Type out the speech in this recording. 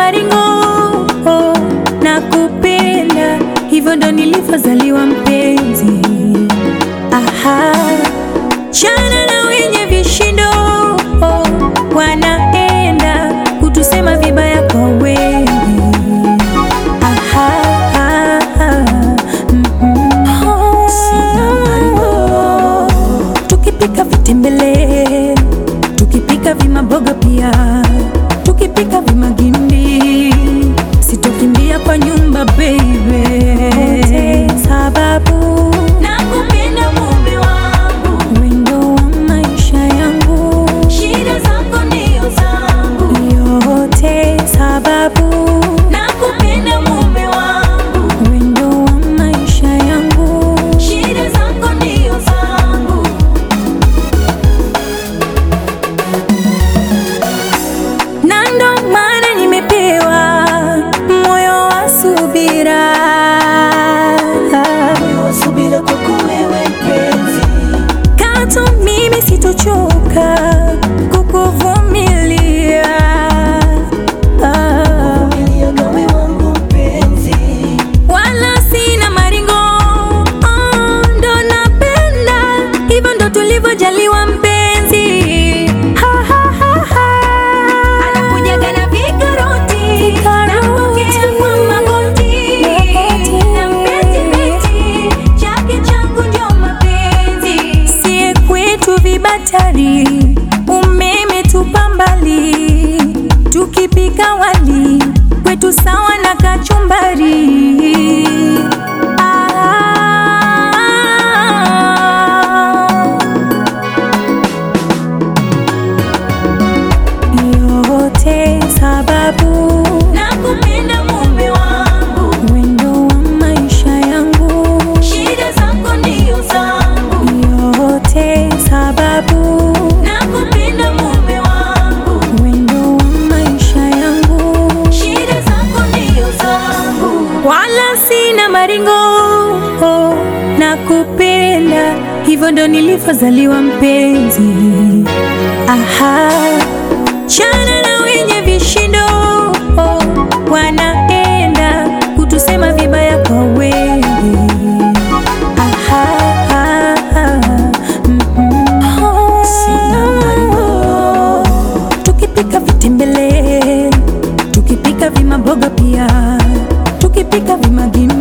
maringo oh, na kupenda hivyo ndo nilivyozaliwa mpenzi. Aha, chana na wenye vishindo oh, wanaenda kutusema vibaya kwa wengi. Aha, mm, mm. Oh, tukipika vitembele, tukipika vimaboga pia, tukipika vimagimbi, sitokimbia kwa nyumba baby, sababu nakupenda mume wangu, wendo wa maisha yangu, shida zako ndio zangu, yote sababu nakupenda mume wangu, wendo wa maisha yangu, shida zako ndio zangu. na ndo maana nimepewa moyo wa subira, Subira kwako wewe mpenzi, katu mimi sitochoka kukuvumilia. Ah, ilia gawe wangu mpenzi, wala sina maringo, oh, ndo napenda hivyo, ndo tulivyojaliwa mpenzi. Ha, ha, ha, ha. Anakujaga na vikaroti, napokea kwa magoti, na mbeti mbeti, chake changu ndio mapenzi. Sie kwetu vibatari, umeme tupa mbali, tukipika wali kwetu sawa na kachumbari. Ah. yote sababu nakupenda mume wangu, wendo wa maisha yangu, shida zako ndio zangu, yote sababu nakupenda mume wangu, wendo wa maisha yangu, shida zako ndio zangu, wala sina maringo oh, nakupenda hivyo ndo nilivyozaliwa mpenzi. Aha, chana na wenye vishindo oh, wanaenda kutusema vibaya kwa wengi. Aha, mm, mm. Oh, tukipika vitembele, tukipika vimaboga pia, tukipika vimagimbi